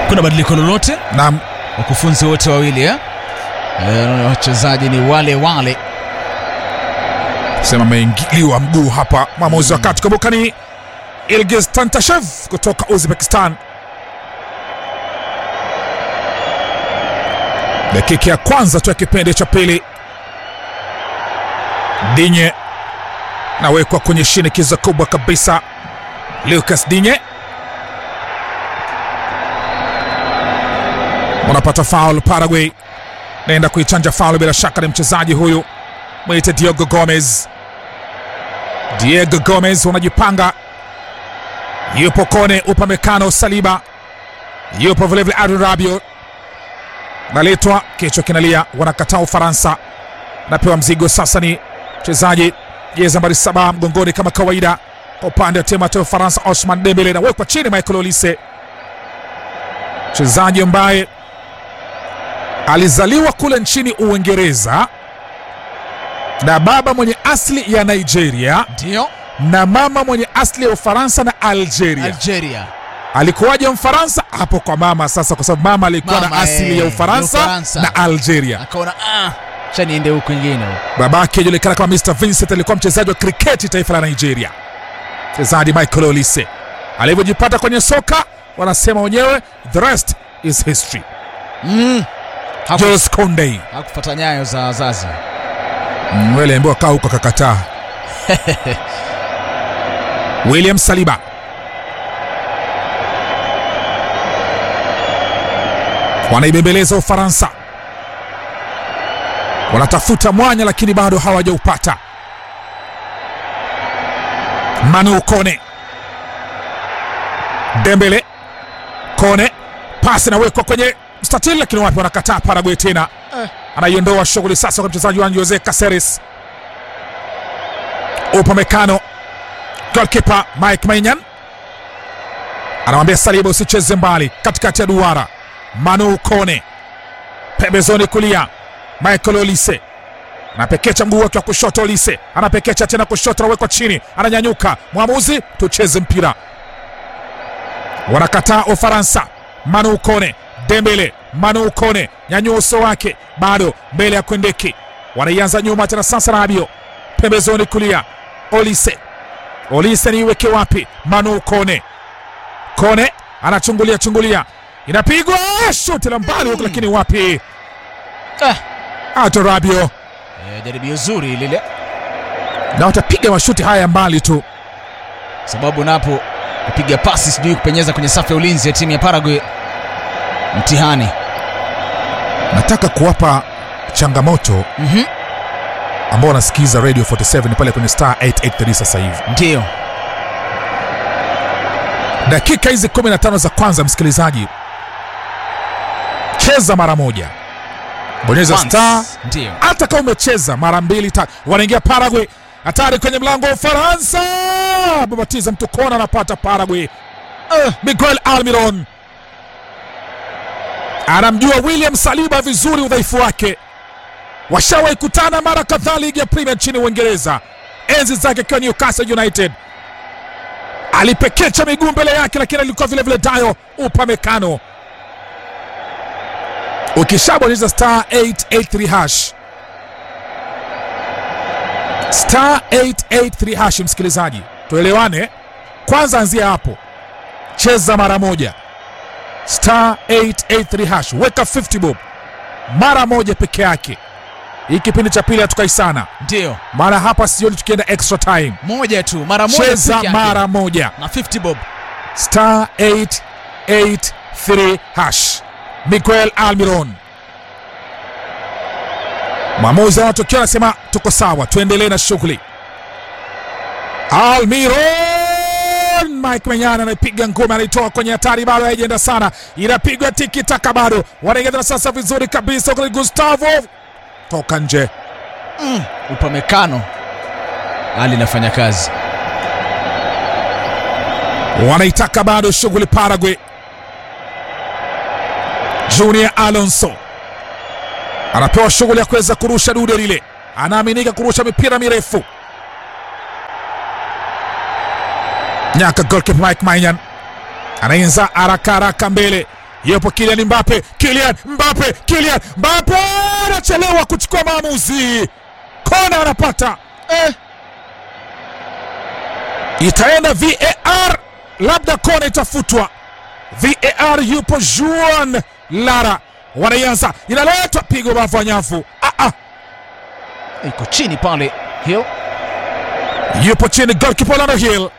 kuna badiliko lolote na wakufunzi wote wawili eh? Eh, wachezaji ni wale wale sema ameingiliwa mguu hapa mwamuzi wa kati. Kumbuka ni Ilgiz Tantashev kutoka Uzbekistan. Dakika ya kwanza tu ya kipindi cha pili, Dinye nawekwa kwenye shinikizo kubwa kabisa. Lucas Dinye wanapata faul. Paraguay naenda kuichanja faul, bila shaka ni mchezaji huyu mwite Diego Gomez. Diego Gomez wanajipanga, yupo Kone, Upamecano, Saliba, yupo vilevile Adrien Rabiot, naletwa kichwa kinalia, wanakataa Ufaransa, napewa mzigo sasa. Ni mchezaji jezi nambari saba mgongoni kama kawaida kwa upande wa timu ya Ufaransa, Osman Dembele, nawekwa chini Michael Olise, mchezaji ambaye alizaliwa kule nchini Uingereza na baba mwenye asili ya Nigeria ndio na mama mwenye asili ya Ufaransa na Algeria. Algeria Alikuwaje Mfaransa hapo kwa mama sasa, kwa sababu mama alikuwa Mama, na asili eh, ya Ufaransa ya Ufaransa. na Algeria. akaona ah, cha niende huku ingine Babake ajulikana kama Mr Vincent, alikuwa mchezaji wa kriketi taifa la Nigeria, mchezaji Michael Olise. Alivyojipata kwenye soka, wanasema wenyewe the rest is history. mm. Haku- Jules Koundé hakufuata nyayo za wazazi Mm, wale ambao kaa huko akakataa. William Saliba wanaibembeleza Ufaransa, wanatafuta mwanya lakini bado hawajaupata. Manu Kone, Dembele, Kone, pasi inawekwa kwenye mstatili, lakini wapi, wanakataa. Paraguay tena anaiondoa shughuli sasa kwa mchezaji wa Jose Caceres. Upamecano, golkipa Mike Maignan anamwambia Saliba usicheze mbali, katikati ya duara. Manu Kone pembezoni kulia, Michael Olise anapekecha mguu wake wa kushoto. Olise anapekecha tena kushoto, anawekwa chini, ananyanyuka. Mwamuzi, tucheze mpira. Wanakataa Ufaransa. Manu Kone, Dembele, Manu Kone nyanyua uso wake, bado mbele ya Kwendeki, wanaianza nyuma tena sasa. Rabio pembezoni kulia, Olise, Olise niiweke wapi? Manu Kone, Kone anachungulia chungulia, inapigwa shuti la mbali huku, lakini wapi? ah. Ato Rabio eh, jaribio zuri lile na watapiga mashuti haya mbali tu. sababu napo kupiga pasi sijui kupenyeza kwenye safu ya ulinzi ya timu ya Paraguay mtihani Nataka kuwapa changamoto mm-hmm. ambao wanasikiza Radio 47 pale kwenye star 883 sasa hivi. ndio dakika hizi 15 za kwanza, msikilizaji, cheza mara moja, bonyeza Once. star. ndio Hata kama umecheza mara mbili tatu, wanaingia Paraguay, hatari kwenye mlango wa Ufaransa, babatiza mtu kona, anapata Paraguay. Uh, Miguel Almiron anamjua William Saliba vizuri, udhaifu wake. Washawahi kutana mara kadhaa ligi ya Premier nchini Uingereza, enzi zake akiwa Newcastle United alipekecha miguu mbele yake, lakini alikuwa vile vile Dayo Upamecano. Ukishabonyeza star 883 hash star 883 hash, msikilizaji, tuelewane kwanza, anzia hapo, cheza mara moja star 883 hash, weka 50 bob mara moja peke yake. Hii kipindi cha pili hatukai sana, ndio maana hapa sioni tukienda extra time. moja tu mara moja Cheza peke yake. mara moja na 50 bob star 883 hash. Miguel Almiron, mwamuzi anatokea anasema tuko sawa, tuendelee na shughuli. Almiron, Mike Menyana anaipiga ngumi, anaitoa kwenye hatari, bado haijaenda sana, inapigwa tiki taka, bado wanaingia tena sasa vizuri kabisa kule. Gustavo toka nje, mm. Upamecano hali inafanya kazi wanaitaka bado shughuli Paraguay. Junior Alonso anapewa shughuli ya kuweza kurusha dude lile, anaaminika kurusha mipira mirefu. Nyaka goalkeeper Mike Maignan anainza haraka haraka mbele, yupo Kylian Mbappe, Kylian Mbappe, Kylian Mbappe anachelewa kuchukua maamuzi, kona anapata eh. itaenda VAR, labda kona itafutwa. VAR yupo Juan Lara, wanaianza, inaletwa pigo bavu ya nyavu. Ah, ah. iko chini pale Hill yupo chini golkipa Orlando Hill.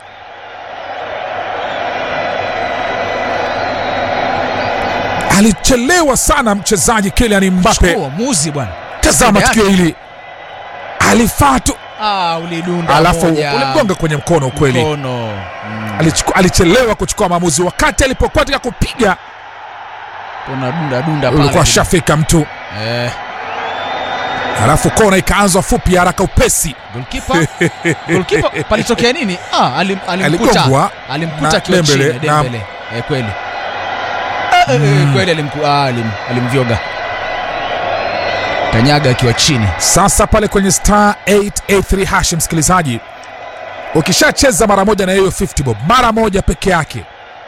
Alichelewa sana mchezaji Kylian Mbappe. Chukua uamuzi bwana Tazama Yake. tukio hili, alifaa tu, ah, ulidunda alafu moja. ulimgonga kwenye mkono. Ukweli mkono mm. Alichuku- alichelewa kuchukua maamuzi wakati alipokuwa katika kupiga, unadunda dunda pale ulikuwa shafika mtu, eh, alafu kona ikaanzwa fupi ya haraka upesi. goalkeeper goalkeeper palitokea nini ah, alim, alimkuta Aligongwa alimkuta na akiwa chini Dembele, na- Dembele eh, kweli eh, eh, eh, kweli alimku, ah, alim, alimvyoga kanyaga akiwa chini Sasa pale kwenye star 883 hash, msikilizaji, ukishacheza mara moja na hiyo 50 bob mara moja peke yake,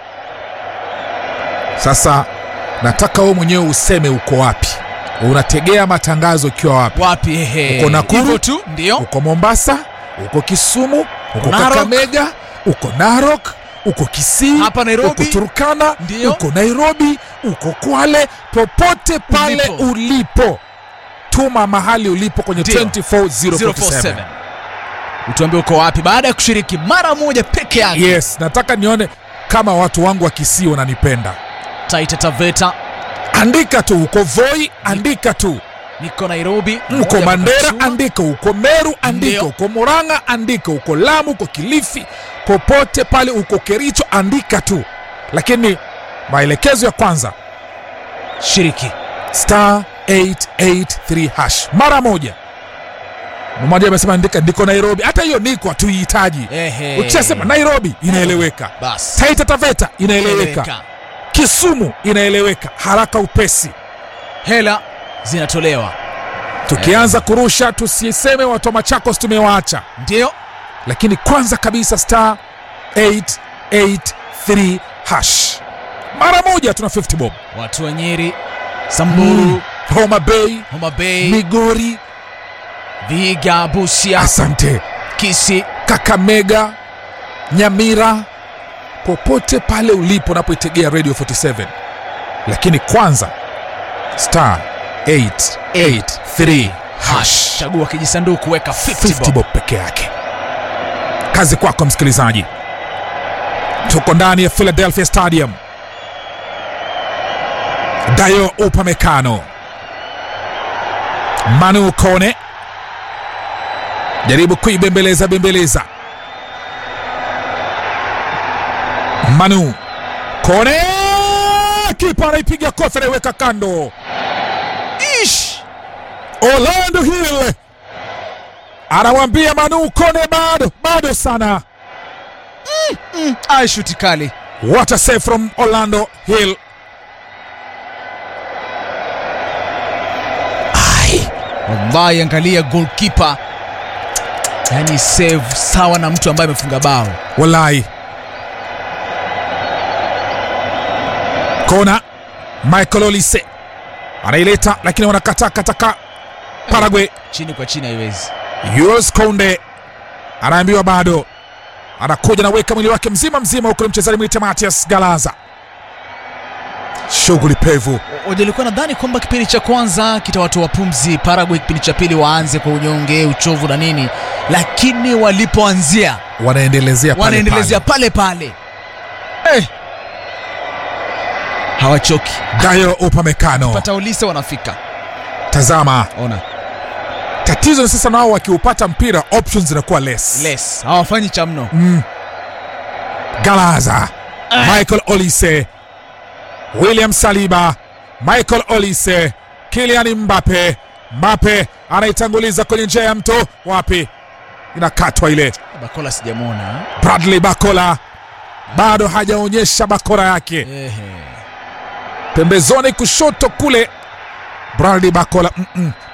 sasa nataka wewe mwenyewe useme uko wapi, unategea matangazo ukiwa wapi? wapi ehe Uko Nakuru? Hivyo tu ndio Uko Mombasa, uko Kisumu, uko Narok. Kakamega, uko Narok, uko Kisii, Hapa Nairobi. uko Turkana, Ndio. uko Nairobi, uko Kwale, popote pale Ulipo. ulipo, tuma mahali ulipo kwenye Ndio. 24047 047 utuambie uko wapi baada ya kushiriki mara moja peke yake Yes, nataka nione kama watu wangu wa Kisii wananipenda. Taita Taveta Andika tu uko Voi, andika tu niko Nairobi uko moja Mandera, Kakachua. andika uko Meru, andika Ndio. uko Murang'a, andika uko Lamu, uko Kilifi, popote pale uko Kericho, andika tu, lakini maelekezo ya kwanza shiriki star 883 hash mara moja. Mmoja amesema andika ndiko Nairobi, hata hiyo niko hatuihitaji. Ehe. Ukishasema Nairobi inaeleweka, basi Taita Taveta inaeleweka, Eleweka. Kisumu inaeleweka, haraka upesi. hela zinatolewa Tukianza kurusha tusiseme watu wa Machakos tumewaacha, ndio lakini kwanza kabisa star 883 hash mara moja tuna 50 bob. watu wa Nyeri Samburu Homa Bay, Homa Bay Migori, Vihiga Busia asante, Kisi Kakamega, Nyamira, popote pale ulipo unapoitegea Radio 47, lakini kwanza star 883 hash chagua kijisanduku weka 50 50 bob bob peke yake. Kazi kwako msikilizaji, tuko ndani ya Philadelphia Stadium. Dayo Upamecano, Manu Kone jaribu kuibembeleza bembeleza. Manu Kone, kipa anaipiga kofi, anaiweka kando. Ish! Orlando Hill anamwambia Manu Kone, bado bado sana. ai shuti kali What a save from Orlando Hill. wallahi angalia goalkeeper yani save sawa na mtu ambaye amefunga bao Wallahi. Kona Michael Olise anaileta, lakini wanakataa kataka Paraguay. chini kwa chini haiwezi Jules Kounde anaambiwa bado, anakuja anaweka mwili wake mzima mzima, huku ni mchezaji mwite Matias Galaza. Shughuli pevu. Nilikuwa nadhani kwamba kipindi cha kwanza kitawatoa pumzi Paraguay, kipindi cha pili waanze kwa unyonge, uchovu na nini, lakini walipoanzia Wanaendelezea pale wanaendelezea pale pale, eh, hawachoki. pale. Dayo Upamecano, Pata ulise wanafika. tazama Ona tatizo ni sasa, nao wakiupata mpira options zinakuwa less. less, hawafanyi cha mno. Mm. Galaza, Michael Olise, William Saliba, Michael Olise, Kylian Mbappe. Mbappe anaitanguliza kwenye njia ya mto, wapi? Inakatwa ile. Bakola sijamwona. Bradley Bakola bado hajaonyesha bakora yake, Ehe. pembezoni kushoto kule. Bradley Bakola mm -mm.